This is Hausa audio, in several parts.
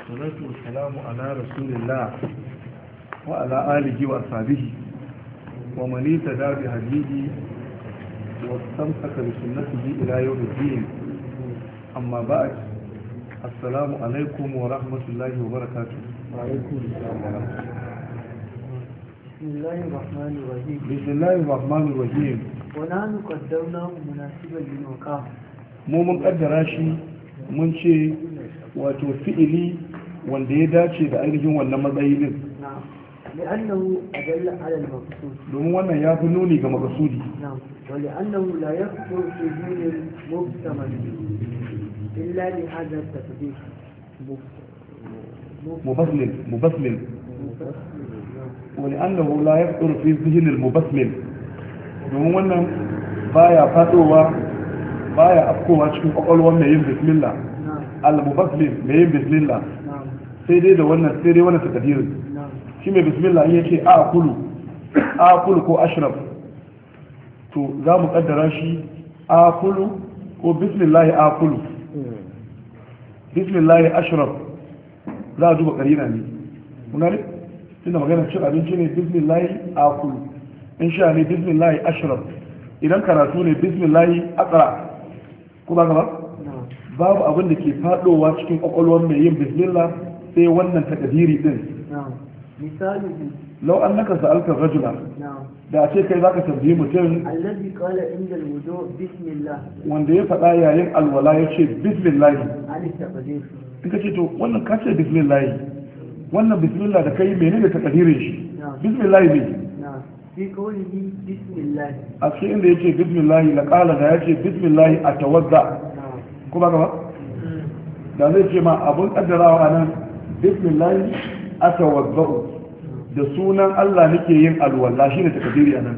والصلاة والسلام على رسول الله وعلى آله وأصحابه ومن اهتدى بهديه واستمسك بسنته إلى يوم الدين أما بعد السلام عليكم ورحمة الله وبركاته وعليكم السلام ورحمة الله بسم الله الرحمن الرحيم بسم الله الرحمن الرحيم ونحن قدرناه مناسبا للوقاع mu mun kaddara shi mun ce wato fi'ili wanda ya dace da ainihin wannan matsayi din نعم لأنه أدل على المقصود domin wannan ya fi nuni ga makasudi نعم ولأنه لا يخطر في دين المبتمل إلا لهذا التقدير مبسمل مبسمل ولأنه لا يخطر في ذهن المبسمل domin wannan baya fadowa baya afkowa cikin kwakwalwar mai yin bismillah نعم al-mubasmil mai yin bismillah نعم sai dai da wannan sai dai wannan takadirin نعم shi mai bismillah in yake a kulu a kulu ko ashraf to za mu kaddara shi a kulu ko bismillah a kulu bismillah ashraf za a duba karina ne kuna ne tunda magana cin abinci ne bismillah a kulu in sha ne bismillah ashraf idan karatu ne bismillah aqra ko ba gaba نعم babu abin da ke fadowa cikin kwakwalwar mai yin bismillah sai wannan takadiri din نعم مثاله lau an naka sa'alka rajula نعم da a ce kai zaka tambayi mutum الذي قال عند الوضوء بسم الله wanda ya faɗa yayin alwala ya ce bismillahi عن التقدير in ka ce to wannan ka ce bismillahi wannan bismillah da kai menene takadirin shi نعم bismillahi ne نعم في قوله بسم الله a cikin inda ya ce bismillahi la qala da ya ce bismillahi a tawadda نعم ko ba ka ba da zai ce ma abun kaddarawa a nan bismillahi a tawadda'u da sunan Allah nake yin alwala shine takadiri a nan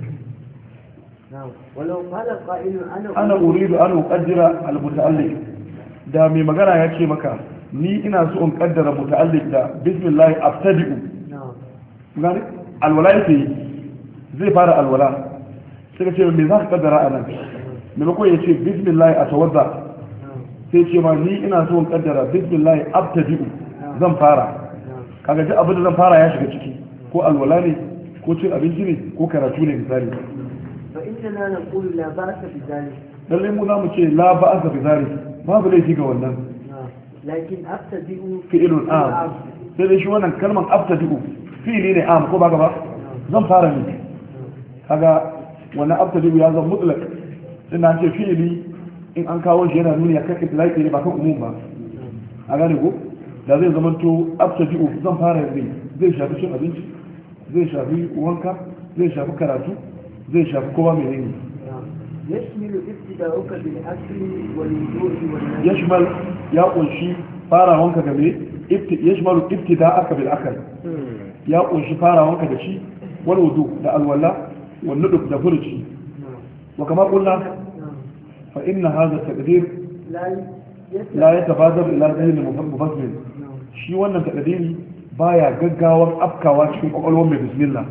نعم ولو قال قائل أنا ana uridu an uqaddira al-muta'alliq da mai magana ya ce maka ni ina so in kaddara muta'alliq da bismillah abtadi'u نعم gani alwala yake yi zai fara alwala sai ka ce me za ka kaddara a nan maimakon ya ce bismillah atawadda نعم sai ce ma ni ina so in kaddara bismillah abtadi'u zan fara نعم kaga duk abin da zan fara ya shiga ciki ko alwala ne ko cin abinci ne ko karatu ne misali فإننا نقول لا بأس بذلك lalle mu za mu ce la ba'asa bi zalik babu laifi ga wannan نعم لكن أبتدئ fi'ilun am sai dai shi wannan kalman abtadi'u fi'ili ne am ko ba ba zan fara ne kaga wannan abtadi'u ya zama mutlaq ina ce fi'ili in an kawo shi yana nuni akan itlaqi ne ba kan umum ba a gane ko da zai zama to abtadi'u zan fara ne zai shafi cin abinci zai shafi wanka zai shafi karatu zai shafi kowa mai ne نعم يشمل ابتداؤك بالأكل والوضوء والنوم yashmal ya kunshi farawanka game yashmalu ibtida'aka bil akal ya kunshi farawanka da shi wal wudu da alwala wal nuduk da furuci نعم wa kama qulna نعم fa inna hadha taqdir لا يسمع la yatabadar ila dhihn mufassir نعم shi wannan taqdiri baya gaggawar afkawa cikin kwakwalwar mai bismillah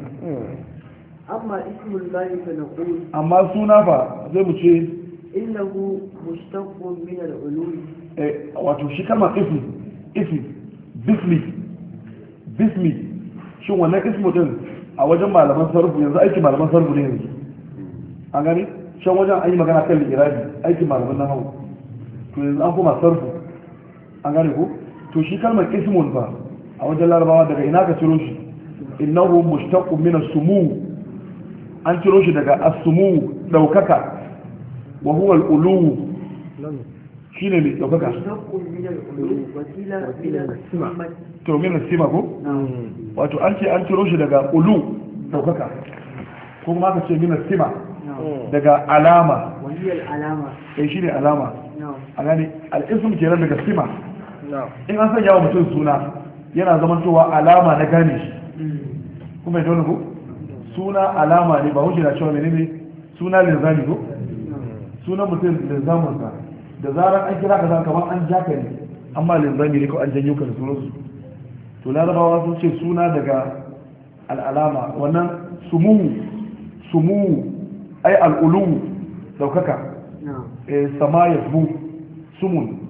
أما اسم الله فنقول amma suna fa zai mu ce إنه مشتق من العلوم eh, wato shi kalmar ismi ismi bismi bismi shin wannan ismu din a wajen malaman sarfu yanzu aiki malaman sarfu ne yanzu an gani shan wajen an yi magana kan irabi aikin malaman na hau to yanzu an kuma sarfu an gane ko to shi kalmar ismun ba a wajen larabawa daga ina ka ciro shi innahu mushtaqqun min as-sumu an ciro shi daga as-sumu daukaka wa huwa al-ulu shine mai daukaka مشتق من العلوم وسيلة من السمة to min sima ko نعم wato an ce an ciro shi daga ulu daukaka ko kuma aka ce min sima نعم daga alama وهي العلامة eh shine alama نعم a gane al-ism kenan daga sima نعم in an sanya wa mutum suna yana zamantowa alama na gane shi kuma ya dole ko suna alama ne ba wuce na cewa menene suna linzami ko sunan mutum linzamin sa da zarar an kira ka zan kamar an ja ka ne amma linzami ne ko an janyo ka da sunansu to larabawa sun ce suna daga al'alama wannan sumu sumu ai al'ulu daukaka نعم eh, sama ya sumun